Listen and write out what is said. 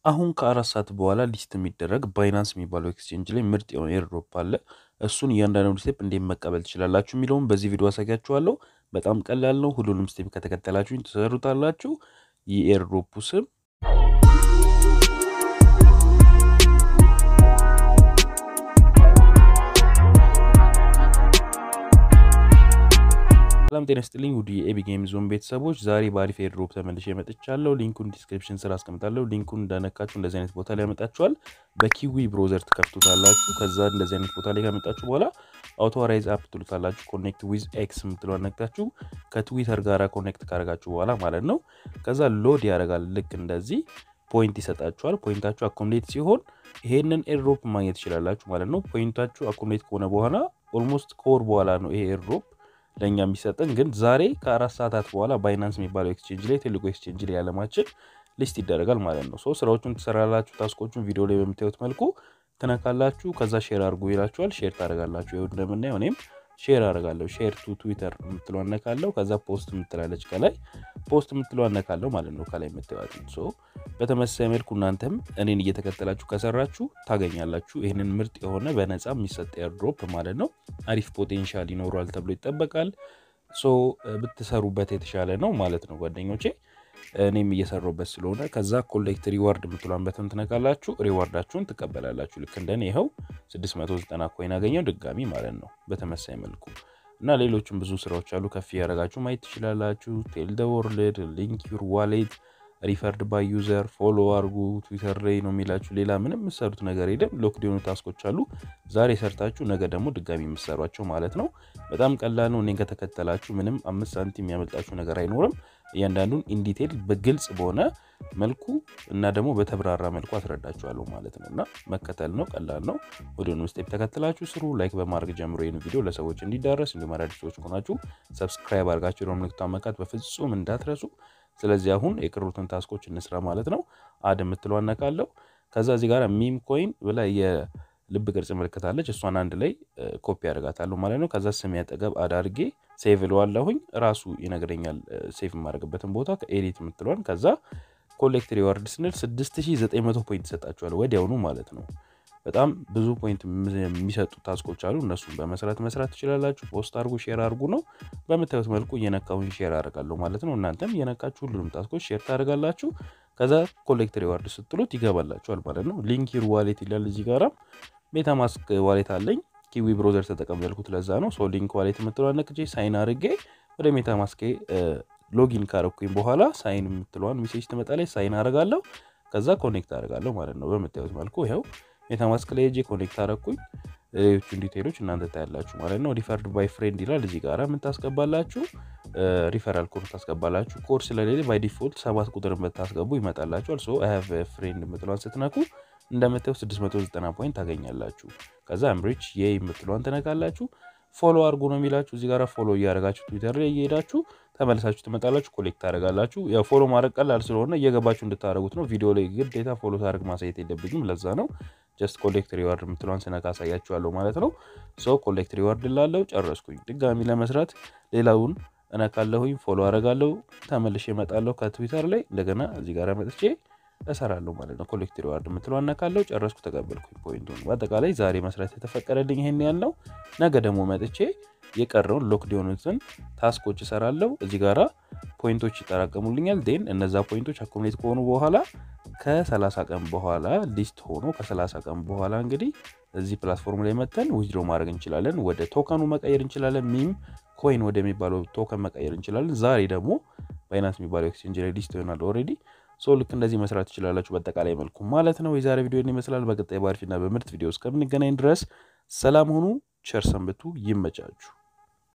አሁን ከአራት ሰዓት በኋላ ሊስት የሚደረግ ባይናንስ የሚባለው ኤክስቼንጅ ላይ ምርጥ የሆነ ኤርድሮፕ አለ። እሱን እያንዳንዱ ስቴፕ እንዴት መቀበል ትችላላችሁ የሚለውን በዚህ ቪዲዮ አሳያችኋለሁ። በጣም ቀላል ነው። ሁሉንም ስቴፕ ከተከተላችሁኝ ትሰሩታላችሁ። የኤርድሮፑ ስም ሰላም ጤና ስጥልኝ ውድ የኤቢ ጌም ዞን ቤተሰቦች፣ ዛሬ በአሪፍ ኤርድሮፕ ተመልሼ መጥቻለሁ። ሊንኩን ዲስክሪፕሽን ስር አስቀምጣለሁ። ሊንኩን እንዳነካችሁ እንደዚህ አይነት ቦታ ላይ ያመጣችኋል። በኪዊ ብሮዘር ትከፍቱታላችሁ። ከዛ እንደዚህ አይነት ቦታ ላይ ካመጣችሁ በኋላ አውቶራይዝ አፕ ትሉታላችሁ። ኮኔክት ዊዝ ኤክስ የምትለዋን ነክታችሁ ከትዊተር ጋር ኮኔክት ካደረጋችሁ በኋላ ማለት ነው። ከዛ ሎድ ያደርጋል። ልክ እንደዚህ ፖይንት ይሰጣችኋል። ፖይንታችሁ አኮምሌት ሲሆን ይሄንን ኤርድሮፕ ማግኘት ትችላላችሁ ማለት ነው። ፖይንታችሁ አኮምሌት ከሆነ በኋላ ኦልሞስት ከወር በኋላ ነው ይሄ ኤርድሮፕ ለእኛ የሚሰጠን ግን ዛሬ ከአራት ሰዓታት በኋላ ባይናንስ የሚባለው ኤክስቼንጅ ላይ ትልቁ ኤክስቼንጅ ላይ ያለማችን ሊስት ይደረጋል ማለት ነው። ሶ ስራዎቹን ትሰራላችሁ። ታስኮቹን ቪዲዮ ላይ በምታዩት መልኩ ትነካላችሁ። ከዛ ሼር አድርጉ ይላችኋል። ሼር ታደርጋላችሁ። ይኸው እንደምናየው እኔም ሼር አደርጋለሁ። ሼር ቱ ትዊተር የምትለው አነካለሁ። ከዛ ፖስት የምትላለች ከላይ ፖስት የምትለው አነካለሁ ማለት ነው። ከላይ የምታዩት ሶ በተመሳሳይ መልኩ እናንተም እኔን እየተከተላችሁ ከሰራችሁ ታገኛላችሁ። ይህንን ምርጥ የሆነ በነፃ የሚሰጥ ኤርድሮፕ ማለት ነው። አሪፍ ፖቴንሻል ይኖረዋል ተብሎ ይጠበቃል። ሶ ብትሰሩበት የተሻለ ነው ማለት ነው ጓደኞቼ። እኔም እየሰራሁበት ስለሆነ ከዛ ኮሌክት ሪዋርድ የምትሏን በተን ትነካላችሁ። ሪዋርዳችሁን ትቀበላላችሁ። ልክ እንደኔ ይኸው 690 ኮይን አገኘው ድጋሚ ማለት ነው። በተመሳይ መልኩ እና ሌሎችም ብዙ ስራዎች አሉ። ከፍ ያደረጋችሁ ማየት ትችላላችሁ። ቴል ደ ወርልድ፣ ሊንክ ዩር ዋሌት፣ ሪፈርድ ባይ ዩዘር፣ ፎሎ አርጉ። ትዊተር ላይ ነው የሚላችሁ። ሌላ ምንም የምሰሩት ነገር የለም። ሎክድ የሆኑ ታስኮች አሉ። ዛሬ ሰርታችሁ ነገ ደግሞ ድጋሚ የምሰሯቸው ማለት ነው። በጣም ቀላል ነው። እኔን ከተከተላችሁ ምንም አምስት ሳንቲም የሚያመልጣችሁ ነገር አይኖርም። እያንዳንዱን ኢንዲቴል በግልጽ በሆነ መልኩ እና ደግሞ በተብራራ መልኩ አስረዳችኋለሁ ማለት ነው። እና መከተል ነው፣ ቀላል ነው። ወደ ስቴፕ ተከትላችሁ ስሩ። ላይክ በማድረግ ጀምሮ ይህን ቪዲዮ ለሰዎች እንዲዳረስ እንዲሁም አዳዲስ ሰዎች ከሆናችሁ ሰብስክራይብ አድርጋችሁ ደግሞ ምልክቱን መካት በፍጹም እንዳትረሱ። ስለዚህ አሁን የቀሩትን ታስኮች እንስራ ማለት ነው። አድ የምትለው አነካለሁ። ከዛ እዚህ ጋር ሚም ኮይን ብላ የልብ ቅርጽ ምልክታለች። እሷን አንድ ላይ ኮፒ ያደርጋታለሁ ማለት ነው። ከዛ ስም ያጠገብ አድ አድርጌ ሴቭ እለዋለሁኝ። ራሱ ይነግረኛል ሴቭ የማደርግበትን ቦታ ከኤዲት የምትለዋን ከዛ ኮሌክት ሪዋርድ ስንል 6900 ፖይንት ይሰጣችኋል ወዲያውኑ ማለት ነው። በጣም ብዙ ፖይንት የሚሰጡ ታስኮች አሉ። እነሱን በመስራት መስራት ትችላላችሁ። ፖስት አድርጉ፣ ሼር አድርጉ ነው። በምታዩት መልኩ እየነካሁኝ ሼር አደርጋለሁ ማለት ነው። እናንተም እየነካችሁ ሁሉንም ታስኮች ሼር ታደርጋላችሁ። ከዛ ኮሌክት ሪዋርድ ስትሉት ይገባላችኋል ማለት ነው። ሊንክ ዩር ዋሌት ይላል እዚህ ጋራ። ሜታማስክ ዋሌት አለኝ ኪዊ ብሮዘር ተጠቀም ያልኩት ለዛ ነው። ሶ ሊንክ ዋሌት የምትለዋ ነክቼ ሳይን አድርጌ ወደ ሜታማስኬ ሎጊን ካረኩኝ በኋላ ሳይን የምትለዋን ሜሴጅ ትመጣለች። ሳይን አደርጋለሁ። ከዛ ኮኔክት አደርጋለሁ ማለት ነው። በምታዩት መልኩ ይኸው ሜታማስክ ላይ ሄጄ ኮኔክት አደረኩኝ። ሌሎቹን ዲቴሎች እናንተ ታያላችሁ ማለት ነው። ሪፈርድ ባይ ፍሬንድ ይላል እዚህ ጋር የምታስገባላችሁ ሪፈራል ኮድ ታስገባላችሁ። ኮድ ስለሌለ ባይ ዲፎልት ሰባት ቁጥር የምታስገቡ ይመጣላችኋል። ሶ አይ ሃቭ ፍሬንድ የምትለዋን ስትነኩ እንደምታዩ 690 ፖይንት ታገኛላችሁ። ከዛ አምሪች የ የምትለዋን ትነካላችሁ። ፎሎ አድርጉ ነው የሚላችሁ እዚህ ጋር ፎሎ እያደረጋችሁ ትዊተር ላይ እየሄዳችሁ ተመልሳችሁ ትመጣላችሁ፣ ኮሌክት ታደረጋላችሁ። ያው ፎሎ ማድረግ ቀላል ስለሆነ እየገባችሁ እንድታደረጉት ነው። ቪዲዮ ላይ ግዴታ ፎሎ ታደርግ ማሳየት የለብኝም። ለዛ ነው ጀስት ኮሌክት ሪዋርድ የምትለዋን ስነካ አሳያችኋለሁ ማለት ነው። ሰው ኮሌክት ሪዋርድ ላለው ጨረስኩኝ። ድጋሚ ለመስራት ሌላውን እነካለሁኝ፣ ፎሎ አደርጋለሁ፣ ተመልሼ እመጣለሁ ከትዊተር ላይ እንደገና እዚህ ጋር መጥቼ እሰራለሁ ማለት ነው። ኮሌክት ሪዋርድ የምትለው አነካለሁ። ጨረስኩ፣ ተቀበልኩኝ ፖይንቱን። በአጠቃላይ ዛሬ መስራት የተፈቀደልኝ ይሄን ያለው፣ ነገ ደግሞ መጥቼ የቀረውን ሎክድ የሆኑትን ታስኮች እሰራለሁ። እዚህ ጋራ ፖይንቶች ይጠራቀሙልኛል። ዴን እነዛ ፖይንቶች አኮሙሌት ከሆኑ በኋላ ከ30 ቀን በኋላ ሊስት ሆኖ ከ30 ቀን በኋላ እንግዲህ እዚህ ፕላትፎርም ላይ መተን ዊዝድሮ ማድረግ እንችላለን። ወደ ቶከኑ መቀየር እንችላለን። ሚም ኮይን ወደሚባለው ቶከን መቀየር እንችላለን። ዛሬ ደግሞ ባይናንስ የሚባለው ኤክስቼንጅ ላይ ሊስት ይሆናል ኦልሬዲ ሶ ልክ እንደዚህ መስራት ትችላላችሁ በአጠቃላይ መልኩ ማለት ነው። የዛሬ ቪዲዮ ይመስላል። በቀጣይ በአሪፍና በምርጥ ቪዲዮ እስከምንገናኝ ድረስ ሰላም ሁኑ፣ ቸር ሰንብቱ፣ ይመቻችሁ።